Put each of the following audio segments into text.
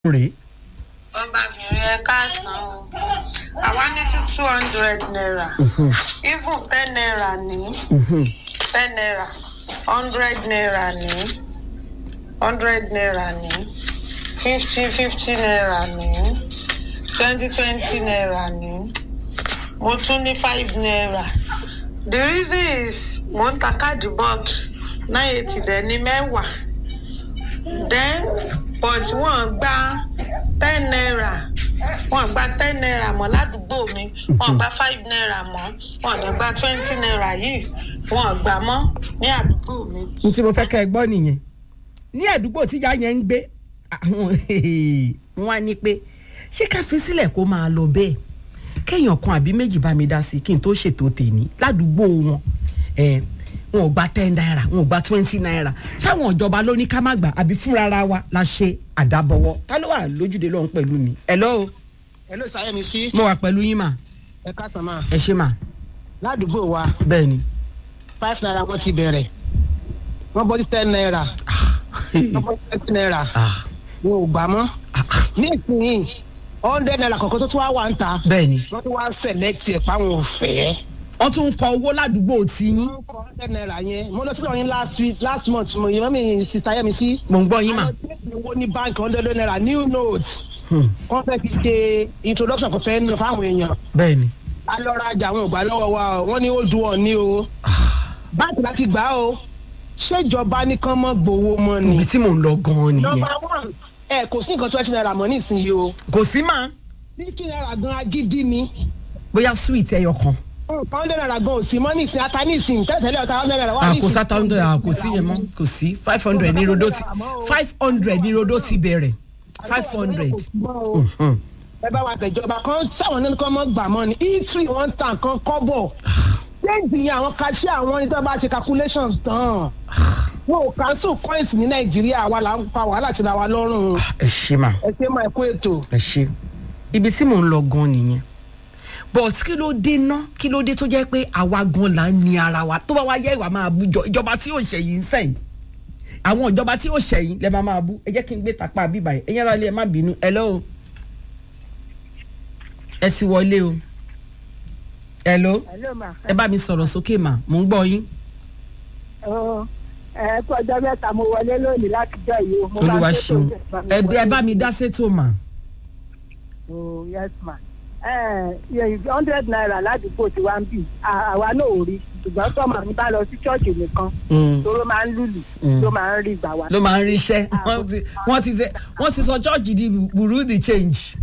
rèé. ọbabìnrin ẹ káàsán o àwa ní two two hundred naira even ten naira ní ten naira hundred naira ní hundred naira ní fifty fifty naira ní twenty twenty naira ní mo tún ní five naira the reason is mo ń ta káàdì bọ́ọ̀kì nine eighty dẹ̀ ní mẹ́wàá then but wọ́n gba ten naira wọ́n gba ten naira mọ́ ládùúgbò mi wọ́n gba five naira mọ́ wọ́n lè gba twenty naira yìí wọ́n gbà mọ́ ní àdúgbò mi. n tí mo fẹ́ kẹ́ ẹ gbọ́ nìyẹn ní àdúgbò tíjà yẹn ń gbé àwọn wọn á ní pé ṣé ká fi sílẹ̀ kó máa lọ bẹ́ẹ̀ kéèyàn kan àbí méjì bá mi dá sí kí n tó ṣètò tèmi ládùúgbò wọn ẹ wọn ò gba ten naira wọn ò gba twenty naira ṣáwọn ìjọba ló ní ká má gbà àbí fúnra wa la ṣe àdábọwọ ta ló wà lójúde lọ́hún pẹ̀lú mi. hello hello sayemi sí mo wà pẹ̀lú yín mà ẹ káàtàn máa ẹ ṣe mà ládùúgbò wa bẹ́ẹ̀ ni. five naira wọn ti bẹ̀rẹ̀ wọ́n bọ́ sí ten naira wọ́n bọ́ sí twenty naira Ah, wọn ò gbà mọ́ ní ìsinyìí hundred naira kọ̀ọ̀kan tó tún wá wà ń ta bẹ́ẹ̀ ni wọ́n tún wá select ẹ̀ fáwọn òfẹ́. wọ́n tún ń kọ owó ládùúgbò tiyín wọ́n kọ hundred naira yẹn mo lọ sí lọ́rin last week last month mo yẹ mọ́mí sista yẹmi sí. mò ń gbọ́ yín mà. àwọn tí wọ́n owó ní báńkì hundred naira new note Hmm, wọ́n fẹ́ fi ṣe introduction kò fẹ́ nù fáwọn èèyàn bẹ́ẹ̀ ni. a lọ rajà àwọn ògbà lọ́wọ́ wa o wọ́n ní ó du ọ̀ ní o báńkì láti gbà á o ṣèjọba ní kán mọ́ gbowó mọ́ ni. ibi tí mò ń lọ gan-an nìyẹn nọmba one ẹ kò sí nǹkan twenty naira mọ́ nísìnyí o kò sí mà fifty naira gan agídí ni bóyá sweet ẹyọ kan hundred naira gan ò sí mọ́ nísìnyí ata nísìnyí tẹ́lẹ̀tẹ́lẹ̀ ọ̀tá hundred naira wà Ah, nísìnyí. kò sáta hundred ah, kò sí yẹn mọ́ kò sí five hundred ní rodo ti five hundred ní rodo ti bẹ̀rẹ̀ five hundred. ẹ bá wa tẹ̀jọba kan sáwọn nínú kan mọ́ gbà mọ́ ni e3 wọ́n ta nǹkan kọ́bọ̀ déèdì yẹn àwọn kàṣí àwọn ní tí wọ́n bá ṣe calculations tán wọn ò cancel coins ní nàìjíríà wa là ń pa wàhálà sí la wa lọ́rùn ẹ ṣe mà ẹ ṣe máa kó ètò. ẹ ṣe ibi tí mò ń lọ gan nìyẹn but kí ló dé ná kí ló dé tó jẹ́ pé àwa gan là ń ní ara wa tó bá wá yẹ ìwà máa bú jọ ìjọba tí yóò ṣẹ̀yìn ń sẹ́yìn àwọn ìjọba tí yóò ṣẹ̀yìn lẹ́ máa máa bú ẹ jẹ́ kí n gbé tapá bíbá yìí ẹ̀yẹ́n ara lé ẹ má bínú hello ẹ sì wọlé o hello Hello ma. ẹ bá mi sọ̀rọ̀ sókè mà mò ń gbọ́ yín Ọ, ẹ kú ọjọ́ mẹ́ta mo wọlé lónìí láti jọ yìí o. Mo máa olúwa ń ṣètò ṣeun ìjọba mi ẹ bí- ẹ wọlé. bá mi dá sétò mà Oh, yes ma. Ẹ ẹ hundred naira ládùúgbò tí wàá ń bì à- àwa náà ò rí ṣùgbọ́n tọ́mọ mi bá lọ sí ṣọ́ọ̀ṣì nìkan Mm. tó ló máa ń lùlù Mm. ló máa ń rí ìgbà wa. ló máa ń ríṣẹ́ wọ́n ti wọ́n ti ṣe wọ́n ti sọ chọ́ọ̀chì di buru di change.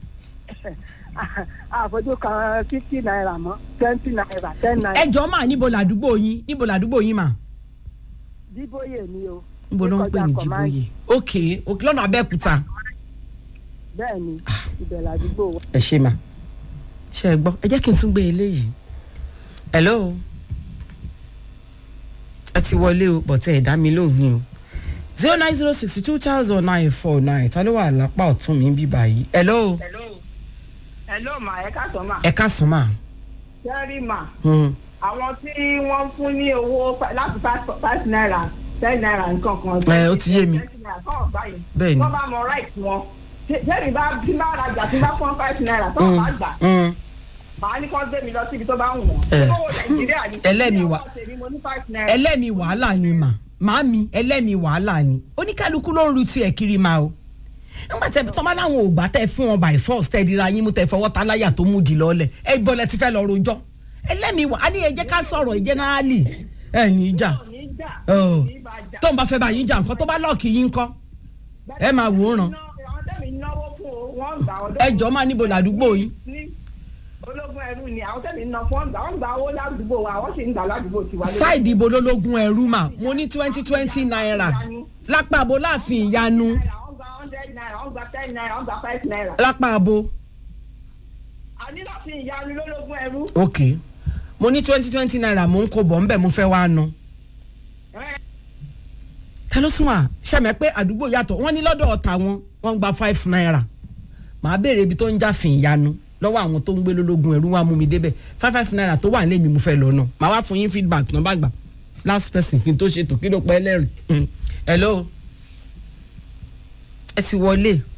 àfojú kan fifty naira mọ́ twenty naira ten naira. ẹ jọ máa níbo làdúgbò yín níbo làdúgbò yín mà. díbóyè ni o. níbo ló ń pè ní Níkọjá Command. jìbòyè. ok ok lọ́nà abẹ́òkúta. bẹ́ẹ̀ ni ibẹ̀ làdúgbò wa. ẹ ṣe mà ṣe ẹ gbọ́ ẹ jẹ́ kí n tún gbé eléyìí. hello ẹ ti wọlé o bọ̀tẹ́ ẹ̀ dá mi lóhùn ni o zero nine zero sixty two thousand nine four nine ta ló wà lápá ọ̀tún mi bí báyìí. hello hello hello ma ẹ káàtó ma ẹ ká sàn mà. sẹ́rí ma Hmm. àwọn tí wọ́n fún ní owó pa- láti five five naira ten naira nǹkan kan. Ẹ, ó ti yé mi. twenty naira kọ́ ọ̀gbá yìí. Bẹ́ẹ̀ ni. wọ́n bá mọ right wọn. jẹ́rìí bá bí bá rajà tí bá fún five naira tó Hmm. bá gbà. Hmm. màá ní kó gbé mi lọ síbi tó bá wù wọ́n. Ẹ. owó nàìjíríà ni. Ẹlẹ́mi wà. Ní ọwọ́ tèmi, mo ní five naira. ẹlẹ́mi wàhálà ni mà màámi ẹlẹ́mi wàhálà ni oníkálukú ló ń ru tiẹ̀ kiri ma o nígbà tẹ tọ́ bá láwọn ò gbà tẹ fún wọn by force tẹ dira yín mú tẹ fọwọ́ ta láyà tó mú di lọ́lẹ̀ ẹ bọ́lẹ̀ ti fẹ́ lọ rojọ́ ẹlẹ́mi wà á ní ẹ jẹ́ ká sọ̀rọ̀ generally ẹ ní í jà Kò ní jà, Ọ̀. kò ní bá jà. tó ń bá fẹ́ bá yín jà nǹkan tó bá lọ́ọ̀kì yín kọ́ ẹ máa wòran àwọn tẹ́mi náwó fún o wọ́n gbà ọdún. ẹ jọ máa níbo làdúgbò yín ní ológun ẹrú ni àwọn tẹ́mi ná fún ọgbà wọ́n gba owó ládùúgbò wa àwọn sì ń gbà ládùúgbò tiwa. sáìdì ibo lólógún ẹrú mà mo ní twenty twenty naira lápá abo láàfin ìyanu naira wọ́n gba hundred naira wọ́n gba ten naira wọ́n gba five naira. lápá abo. àní láti ìyanu lólógún ẹrú. ok mo ní twenty twenty naira mo ń kó bọ̀ ńbẹ̀ mo fẹ́ wá ná. ta ló sún wa ṣàmì pé àdúgbò yàtọ̀ wọ́n ní lọ́dọ̀ ọ̀tà wọn wọ́n ń gba five naira màá béèrè ibi tó ń jáfin ìyanu lọ́wọ́ àwọn tó ń gbé lólógun ẹ̀rú wa mú mi débẹ̀ five five naira tó wà nílé mi mo fẹ́ lọ náà màá wá fún yín feedback náà bá gbà last person kí n tó ṣètò kí ló pẹ́ lẹ́rìn hello ẹ ti wọlé